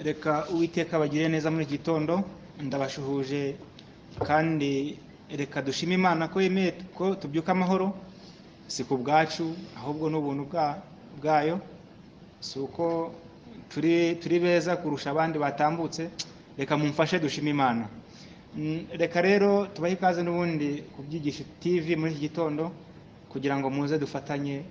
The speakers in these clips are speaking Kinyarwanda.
reka uwiteka bagire neza muri iki gitondo ndabashuhuje kandi reka dushime imana ko yemeye ko tubyuka amahoro si ku bwacu ahubwo n'ubuntu bwayo si uko turi turi beza kurusha abandi batambutse reka mumfashe dushime imana reka rero tubahe ikaze n'ubundi ku byigisho tv muri iki gitondo kugira ngo muze dufatanye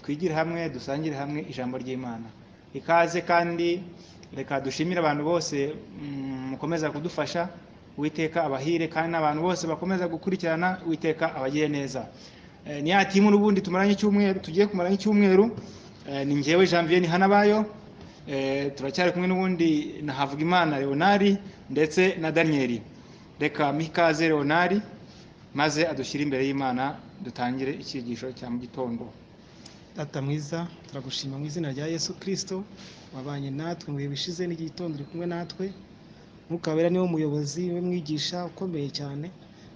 twigire hamwe dusangire hamwe ijambo ry'imana ikaze kandi reka dushimire abantu bose mukomeza kudufasha witeka abahire kandi n'abantu bose bakomeza gukurikirana witeka abagire neza ni ya timu n'ubundi tumaranye icyumweru tugiye kumara nk'icyumweru ni ngewe janvier hanabayo turacyari kumwe n'ubundi na havugimana leonari ndetse na daniyeli reka mikaze leonari maze adushyire imbere y'imana dutangire icyigisho cya mu gitondo Data mwiza turagushima mu izina rya yesu kirisito wabanye natwe mu bihe bishize n'igihe gitondo uri kumwe natwe ntukabera niwe muyobozi we mwigisha ukomeye cyane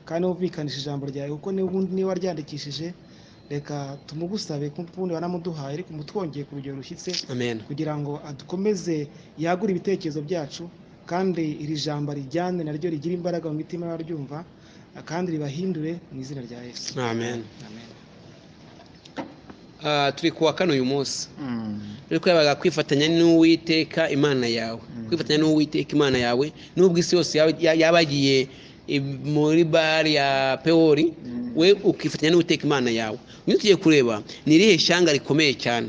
kandi wumvikanishije ijambo ryawe kuko niba waryandikishije reka tumugusabe ko ubundi wanamuduhaye ariko mutwongeye ku rugero rushyitse kugira ngo adukomeze yagure ibitekerezo byacu kandi iri jambo rijyane naryo rigira imbaraga mu mitima y'abaryumva kandi ribahindure mu izina rya yesu amen turi kuwa kane uyu munsi ariko yabaga kwifatanya n'uwiteka imana yawe kwifatanya n'uwiteka imana yawe n'ubwo isi yose yaba yagiye muri bare ya pewori we ukifatanya n'uwiteka imana yawe niyo tugiye kureba ni irihe shyanga rikomeye cyane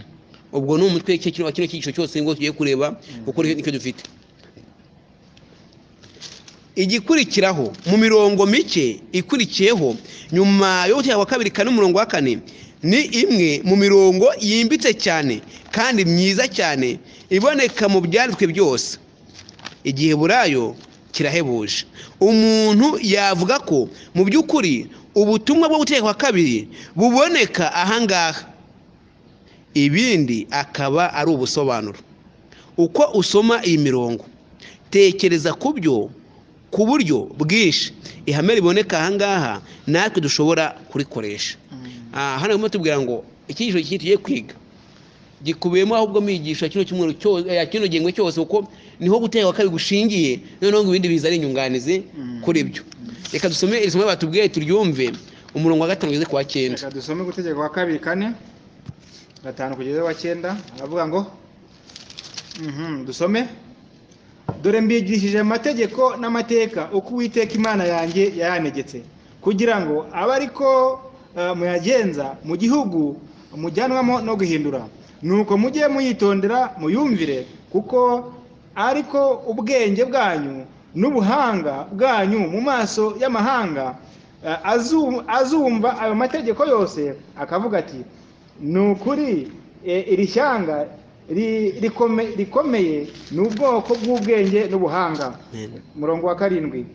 ubwo ni umutwe kino cyigisho cyose nibwo tugiye kureba kuko nicyo dufite igikurikiraho mu mirongo mike ikurikiyeho nyuma yo wa kabiri kane umurongo wa kane ni imwe mu mirongo yimbitse cyane kandi myiza cyane iboneka mu byanditswe byose igihe burayo kirahebuje umuntu yavuga ko mu by'ukuri ubutumwa bwo gutegekwa kabiri buboneka ahangaha ibindi akaba ari ubusobanuro uko usoma iyi mirongo tekereza ku byo ku buryo bwinshi ihame riboneka ahangaha natwe dushobora kurikoresha hano barimo tubwira ngo icyigisho kinini tugiye kwiga gikubiyemo ahubwo mwigisha kino cyumweru kino gihembwe cyose kuko niho guteka kabiri gushingiye noneho ngo ibindi biza ari inyunganizi kuri byo reka dusome iri somo batubwiye turyumve umurongo wa gatanu ugeze ku wa cyenda reka dusome gutegeka wa kabiri kane gatanu kugeza wa cyenda aravuga ngo dusome dore mbigishije amategeko n'amateka uko uwiteka imana yanjye yayanegetse kugira ngo abe ariko muyagenza mu gihugu mujyanwamo no guhindura nuko mujye muyitondera muyumvire kuko ariko ubwenge bwanyu n'ubuhanga bwanyu mu maso y'amahanga azumva ayo mategeko yose akavuga ati ni ukuri iri shyanga rikomeye ni ubwoko bw'ubwenge n'ubuhanga umurongo wa karindwi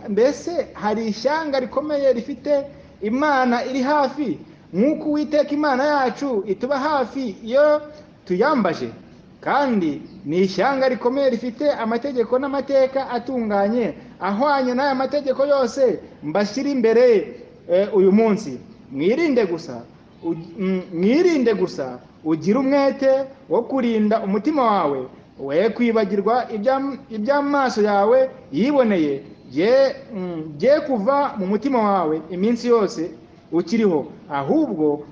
mbese hari ishyanga rikomeye rifite imana iri hafi nk'uko uwiteka imana yacu ituba hafi iyo tuyambaje kandi ni ishyanga rikomeye rifite amategeko n'amateka atunganye ahwanye n'aya mategeko yose mbashyira imbere uyu munsi mwirinde gusa mwirinde gusa ugire umwete wo kurinda umutima wawe we kwibagirwa iby'amaso yawe yiboneye bye kuva mu mutima wawe iminsi yose ukiriho ahubwo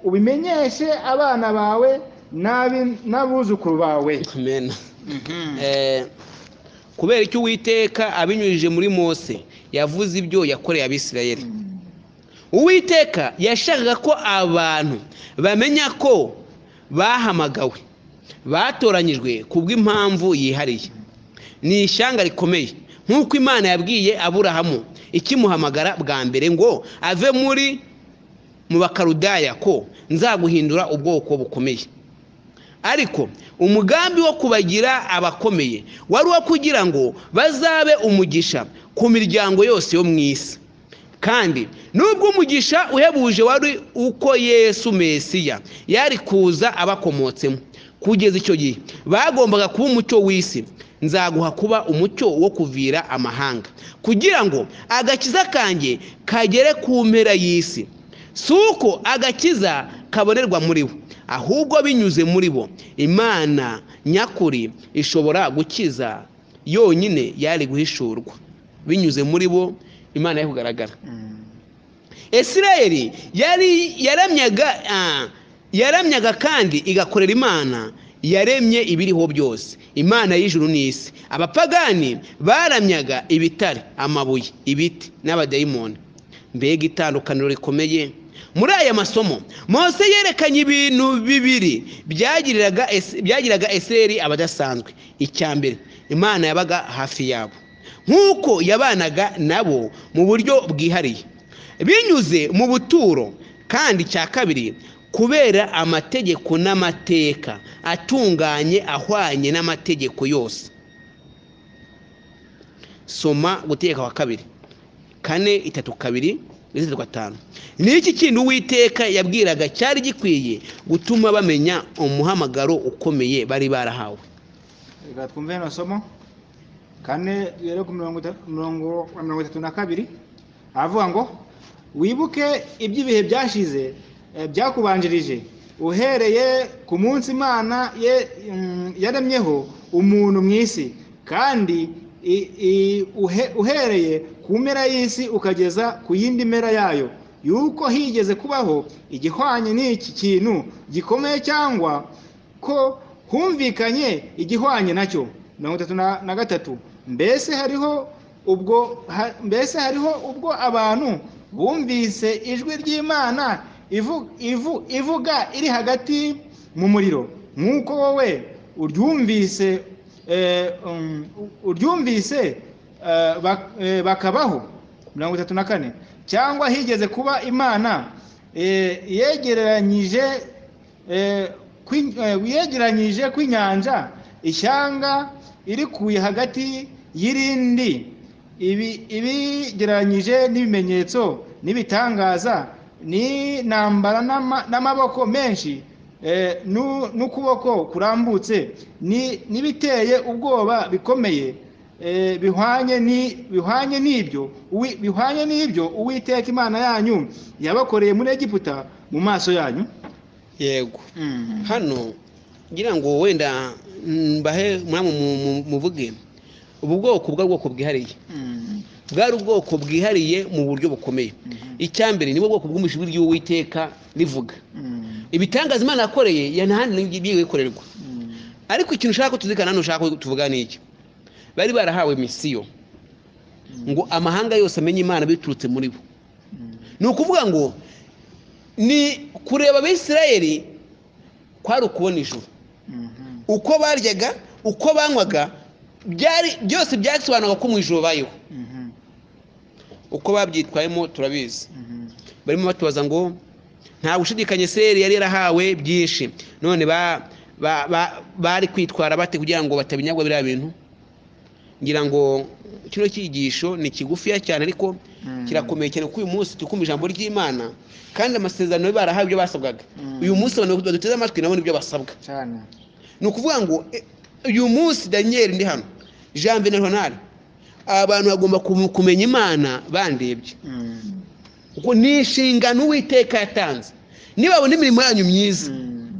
ubimenyeshe abana bawe n'abuzukuru bawe kubera icyo uwiteka abinyujije muri mose yavuze ibyo yakoreye abisirayeli uwiteka yashakaga ko abantu bamenya ko bahamagawe batoranyijwe ku bw'impamvu yihariye ni ishyanga rikomeye nk'uko imana yabwiye aburahamu ikimuhamagara bwa mbere ngo ave muri mu bakarudaya ko nzaguhindura ubwoko bukomeye ariko umugambi wo kubagira abakomeye wari uwo kugira ngo bazabe umugisha ku miryango yose yo mu isi kandi nubwo umugisha uhebuje wari uko yesu mesiya yari kuza abakomotsemo kugeza icyo gihe bagombaga kuba umucyo w'isi nzaguha kuba umucyo wo kuvira amahanga kugira ngo agakiza kanjye kagere ku mpera y'isi si uko agakiza kabonerwa muri we ahubwo binyuze muri bo imana nyakuri ishobora gukiza yonyine yari guhishurwa binyuze muri bo imana yo kugaragara Isirayeli yari yaramyaga ah, yaramyaga kandi igakorera imana yaremye ibiriho byose imana y'ijuru n'isi abapagani baramyaga ibitare amabuye ibiti n'abadayimoni mbega itandukaniro rikomeye muri aya masomo mose yerekanye ibintu bibiri byagiriraga Es- byagiriraga eseri abadasanzwe icya mbere imana yabaga hafi yabo nk'uko yabanaga nabo mu buryo bwihariye binyuze mu buturo kandi cya kabiri kubera amategeko n'amateka atunganye ahwanye n'amategeko yose soma gutegeka kwa kabiri kane itatu kabiri ndetse itatu gatanu ni iki kindi uwiteka yabwiraga cyari gikwiye gutuma bamenya umuhamagaro ukomeye bari barahawe reka twumve rino somo kane rero ku mirongo ita- mirongo mirongo itatu na kabiri aravuga ngo wibuke iby'ibihe byashize eh, byakubanjirije uhereye ku munsi imana ye- mm, yaremyeho umuntu mu isi kandi i- i- uhe- uhereye ku mpera y'isi ukageza ku yindi mpera yayo yuko higeze kubaho igihwanye n'iki kintu gikomeye cyangwa ko humvikanye igihwanye nacyo mirongo itatu na na gatatu mbese hariho ubwo ha- mbese hariho ubwo abantu bumvise ijwi ry'imana ivu- ivu- ivuga iri hagati mu muriro nk'uko wowe uryumvise eh, um, uryumvise eh, bak- eh, bakabaho mirongo itatu na kane cyangwa higeze kuba imana eh, yegereranyije Eh, kwin- eh, yegeranyije kw'inyanja ishyanga irikuye hagati y'irindi ibi- ibigereranyije n'ibimenyetso n'ibitangaza n'intambara n'ama- n'amaboko menshi eh, n'u- n'ukuboko kurambutse ni- n'ibiteye ubwoba bikomeye eh, bihwanye ni- bihwanye n'ibyo uwi- bihwanye n'ibyo uwiteka imana yanyu yabakoreye muri egiputa mu maso yanyu yego Mm. hano ngira ngo wenda mbahe mwamu mu- mu- muvuge ubu bwoko bwa bwoko bwihariye Mm. bwari ubwoko bwihariye mu buryo bukomeye Mhm. icya mbere nibwo bwoko bw'umushwi ry'uwiteka rivuga Mm. ibitangaza imana yakoreye ya nta handi bigiye gukorerwa Mm. ariko ikintu ushaka ko tuzirikana hano ushaka ko tuvuga ni iki bari barahawe misiyo ngo amahanga yose amenye imana biturutse muri bo Mm. ni ukuvuga ngo ni kureba abisirayeli kwari ukubona ijuru Mhm. uko baryaga uko banywaga byari byose byasobanuraga ko mu ijuru bayeho Mhm. uko babyitwayemo turabizi Mhm. barimo batubaza ngo nta gushidikanya seri yari yarahawe byinshi none ba- ba- ba- bari kwitwara bate kugira ngo batabinyagwa biriya bintu ngira ngo kino cyigisho ni kigufiya cyane ariko Mm. kirakomeye cyane kuko uyu munsi tukumva ijambo ry'imana kandi amasezerano barahawe ibyo basabwaga Mm. uyu munsi abantu baduteze amatwi nabo nibyo basabwa cyane ni ukuvuga ngo e, uyu munsi daniyeli ndi hano jean na ronari abantu bagomba kum- kumenya imana bandebye Mm. kuko ni inshingano uwiteka yatanze nibabona imirimo yanyu myiza Mm.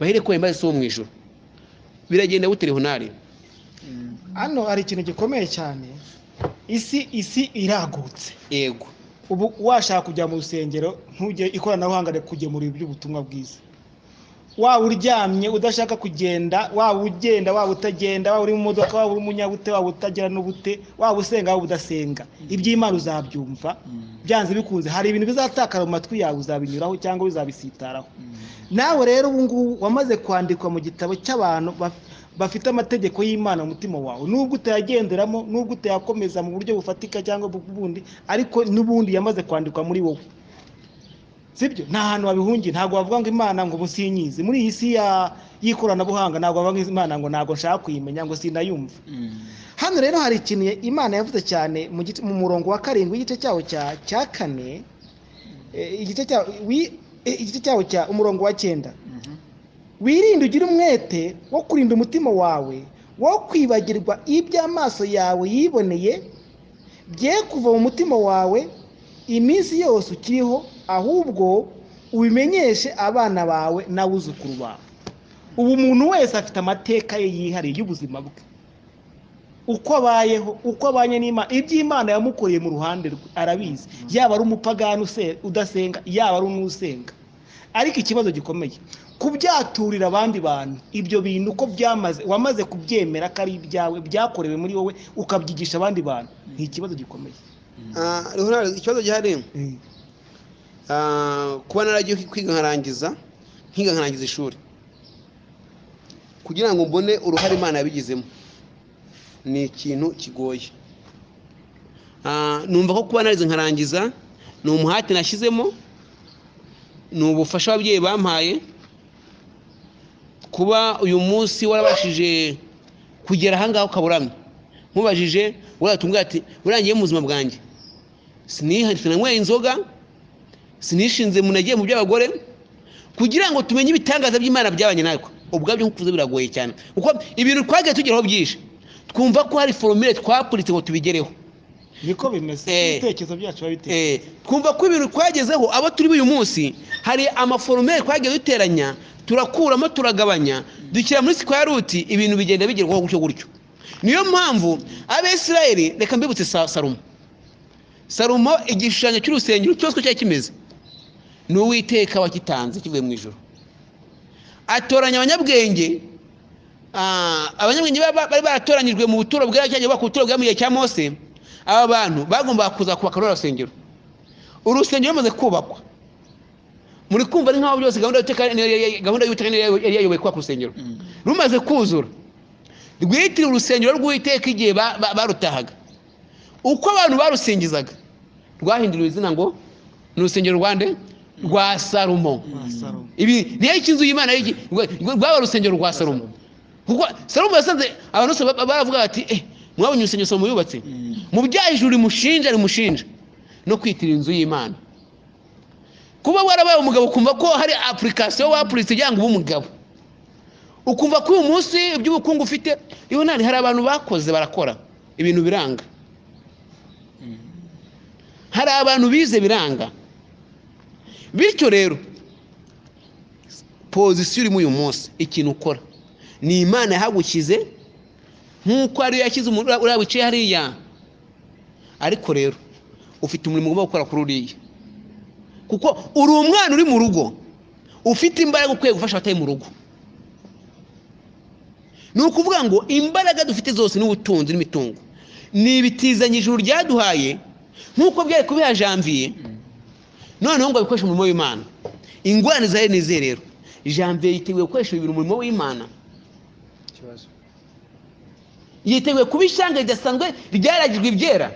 bahere kubera imbazi zo mu ijoro biragenda bute ronari Mm. hano hari ikintu gikomeye cyane isi isi iragutse yego ubu washaka kujya mu rusengero ntujye ikoranabuhanga rikugemurira iby'ubutumwa bwiza waba uryamye udashaka kugenda waba ugenda waba utagenda waba uri mu modoka waba uri umunyabute waba utagira n'ubute waba usenga waba udasenga iby'imana uzabyumva Mm. byanze bikunze hari ibintu bizatakara mu matwi yawe uzabinyuraho cyangwa bizabisitaraho Mm. nawe rero ubu ngubu wamaze kwandikwa mu gitabo cy'abantu baf- bafite amategeko y'imana mu mutima wawe nubwo utayagenderamo nubwo utayakomeza mu buryo bufatika cyangwa bu- bundi ariko n'ubundi yamaze kwandikwa muri wowe sibyo nta hantu wabihungiye ntabwo wavuga ngo imana ngo musinyize muri iyi si ya- y'ikoranabuhanga ntabwo wavuga ngo imana ngo ntabwo nshaka kuyimenya ngo sinayumva Mm. hano rero hari ikintu ya- imana yavuze cyane mu gice- mu murongo wa karindwi w'igice cyawo cya cya kane eh, igice cyawo wi- eh, igice cyawo cya umurongo wa cyenda Mhm. wirinde ugire umwete wo kurinda umutima wawe wo kwibagirwa ibyo amaso yawe yiboneye bye kuva mu mutima wawe iminsi yose ukiriho ahubwo ubimenyeshe abana bawe n'abuzukuru bawe ubu umuntu wese afite amateka ye yihariye y'ubuzima bwe uko abayeho uko abanye n'imana iby'imana yamukoreye mu ruhande rwe arabizi yaba ari umupagani use- udasenga yaba ari n'usenga ariko ikibazo gikomeye kubyaturira abandi bantu ibyo bintu uko byamaze wamaze kubyemera ko ari ibyawe byakorewe muri wowe ukabyigisha abandi bantu ni ikibazo gikomeye Ah, Leonard, ikibazo gihari ah, kuba naragiye kwiga nkarangiza nkiga nkarangiza ishuri kugira ngo mbone uruhare imana yabigizemo ni ikintu kigoye Ah, numva ko kuba narize nkarangiza ni umuhati nashyizemo ni ubufasha ababyeyi bampaye kuba uyu munsi warabashije kugera ahangaha ukaburamye nkubajije waratumubwira ati urangiye mu buzima bwanjye sinihanitse nanyweye inzoga sinishinze munagiye mu by'abagore kugira ngo tumenye ibitangaza by'imana byabanye natwe ubwabyo nk'ukuze biragoye cyane kuko ibintu twagiye tugeraho byinshi twumva ko hari foromire twakuritse ngo tubigereho niko bimeze Eh. ibitekerezo byacu biba biteye Eh, twumva ko ibintu twagezeho abo turi uyu munsi hari amaforomere twagiye duteranya turakuramo turagabanya dushyira muri sikwa ruti ibintu bigenda bigerwaho gutyo gutyo niyo mpamvu abisirayeli reka mbibutse Sa- salomo salomo igishushanyo cy'urusengero cyose uko cyari kimeze ni uwiteka wakitanze kivuye mu ijoro atoranya abanyabwenge Ah, abanyabwenge ba- ba- bari baratoranyijwe mu buturo bwa cyangwa bubaka ubuturo bwa mu gihe cya mose aba bantu bagombaga kuza kubaka runo rusengero urusengero rumaze kubakwa muri kumva ari nk'aho byose gahunda y'Uwiteka- niyo- yari- gahunda y'ubutaka yari yayoboye kubaka urusengero rumaze kuzura rwitiriwe urusengero rw'uwiteka igihe ba- ba- barutahaga uko abantu barusingizaga rwahinduriwe izina ngo ni urusengero rwa nde rwa salomo Salomo. ibi niyo ikinzu y'imana y'iki- rwa- rwa- rwaba urusengero rwa salomo kuko salomo yasanze abantu bose ba- baravuga bati eh mwabonye urusengero salomo yubatse mu byahejuru rimushinja rimushinja no kwitirira inzu y'imana kuba warabaye umugabo ukumva ko hari apurikasiyo wapuritse kugira ngo ube umugabo ukumva ko uyu munsi iby'ubukungu ufite iyo nari hari abantu bakoze barakora ibintu biranga hari abantu bize biranga bityo rero pozisiyo urimo uyu munsi ikintu ukora ni imana yahagukize nk'uko ariyo yashyize umuntu uriya- uriya wicaye hariya ariko rero ufite umurimo ugomba gukora kuri uriya kuko uri umwana uri mu rugo ufite imbaraga ukwiye gufasha abatari mu rugo ni ukuvuga ngo imbaraga dufite zose n'ubutunzi n'imitungo ni ibitizanye ijuru ryaduhaye nk'uko byari kubiha janviye noneho ngo abikoreshe umurimo w'imana ingorane zihari ni izihe rero janviye yiteguye gukoresha ibintu umurimo w'imana yiteguye kuba ishyanga ridasanzwe ryaragijwe ibyera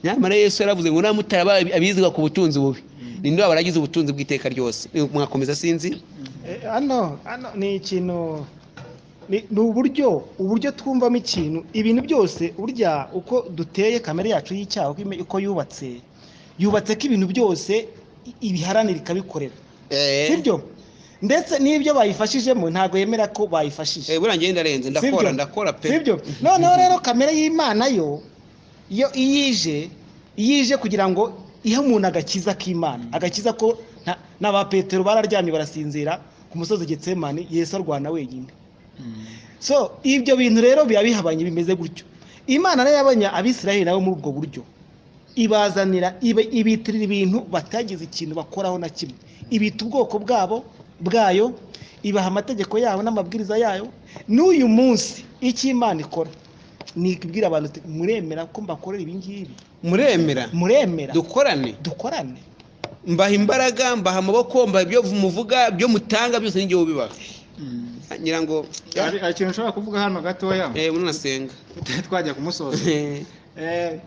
nyamara yesu yaravuze ngo namutara abiziga ku butunzi bubi ninde wabaragize ubutunzi bw'iteka ryose mwakomeza sinzi Eh, hano hano ni ikintu ni ni uburyo uburyo twumvamo ikintu ibintu byose burya uko duteye kamere yacu y'icyaha uko ime- uko yubatse yubatse ko ibintu byose i- ibiharanira ikabikorera sibyo ndetse n'ibyo bayifashijemo ntabwo yemera ko bayifashije Eh, buriya njye ndarenze ndakora ndakora pe sibyo noneho rero kamere y'imana yo yo iyo ije iyo ije kugira ngo ihe umuntu agakiza k'imana agakiza ko nta- na ba petero bararyamye barasinzira ku musozi getsemani yesu arwana wenyine so ibyo bintu rero biba bihabanye bimeze gutyo imana rero yabonye abisirayeli nabo muri ubwo buryo ibazanira ibe- ibitirira ibintu batagize ikintu bakoraho na kimwe ibita ubwoko bwabo bwayo ibaha amategeko yabo n'amabwiriza yayo n'uyu munsi icyo imana ikora ni ikubwira abantu iti, muremera ko mbakorera ibi ngibi muremera muremera dukorane dukorane mbaha imbaraga mbaha amaboko mbaha ibyo muvuga ibyo mutanga byose n'igihe ubibaha ngira ngo hari hari ikintu ushobora kuvuga hano gatoya eh munasenga tutari twajya kumusoza Eh,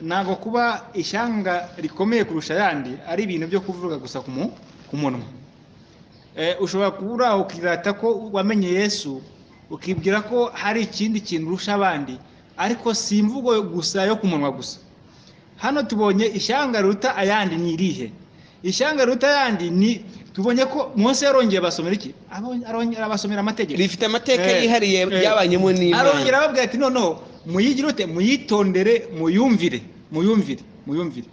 ntabwo kuba ishyanga rikomeye kurusha ayandi ari ibintu byo kuvuga gusa ku mu- ku munwa Eh, ushobora kuba uri aho ukirata ko wamenye yesu ukibwira ko hari ikindi kintu urusha abandi ariko si imvugo gusa yo ku munwa gusa hano tubonye ishyanga riruta ayandi ni irihe ishyanga riruta ayandi ni tubonye ko munsi yarongeye basomera iki Abonye- arongera abasomera amategeko rifite amateka Eh, yihariye eh. byabanyemo arongera n'imana ababwira ati noneho muyigire ute muyitondere muyumvire muyumvire muyumvire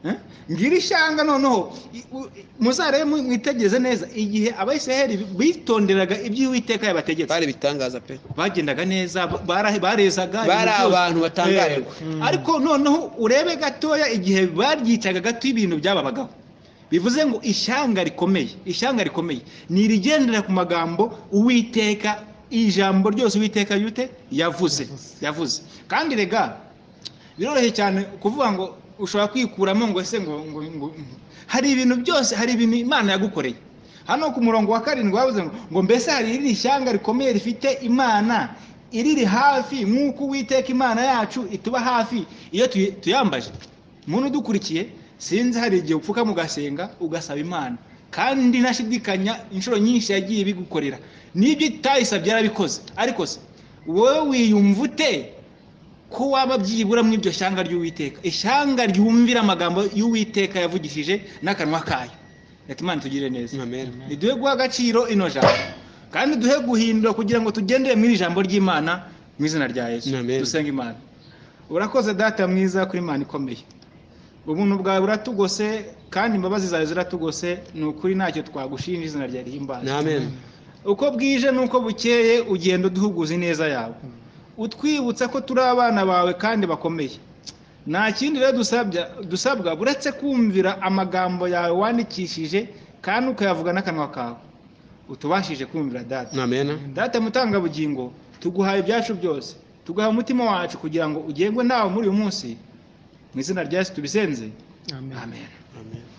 Eh? ngira ishanga noneho i- u- i- muzarebe mu- mwitegereze neza igihe abayisiraheli bitonderaga ibyo uwiteka yabategetse bari ibitangaza pe bagendaga neza bara- barezaga Bari ibintu byose. abantu batangarirwa. Eh, ariko noneho urebe gatoya igihe baryicaga gato ibintu byababagaho bivuze ngo ishyanga rikomeye ishyanga rikomeye ni irigendera ku magambo uwiteka ijambo ryose uwiteka yute yavuze yavuze kandi rega biroroshye cyane kuvuga ngo ushobora kwikuramo ngo ese ngo ngo ngo hari ibintu byose hari ibintu imana yagukoreye hano ku murongo wa karindwi bavuze ngo ngo mbese hari iri shyanga rikomeye rifite imana iriri hafi nk'uko uwiteka imana yacu ituba hafi iyo tuyi- tuyambaje muntu udukurikiye sinzi hari igihe upfuka mugasenga ugasaba imana kandi ntashidikanya inshuro nyinshi yagiye ibigukorera n'ibyo itayisabye yarabikoze ariko se wowe wiyumva ute ko waba byibura muri iryo shyanga ry'uwiteka ishyanga ryumvira amagambo y'uwiteka yavugishije n'akanwa kayo reka imana tugire neza amen ntiduhe guha agaciro ino jambo kandi duhe guhindura kugira ngo tugendere muri iri jambo ry'imana mu izina rya yesu Amen. dusenga imana urakoze data mwiza kuri imana ikomeye ubuntu bwawe buratugose kandi imbabazi zawe ziratugose ni ukuri ntacyo twagushinja izina rya rihimbazwa amen uko bwije n'uko bukeye ugenda uduhuguza ineza yawe utwibutsa ko turi abana bawe kandi bakomeye nta kindi rero dusabya- dusabwa uretse kumvira amagambo yawe wandikishije kandi ukayavuga n'akanwa kawe utubashije kumvira data amen data mutangabugingo tuguhaye ibyacu byose tuguha umutima wacu kugira ngo ugengwe nawe muri uyu munsi mu izina rya yesu tubisenze amen amen amen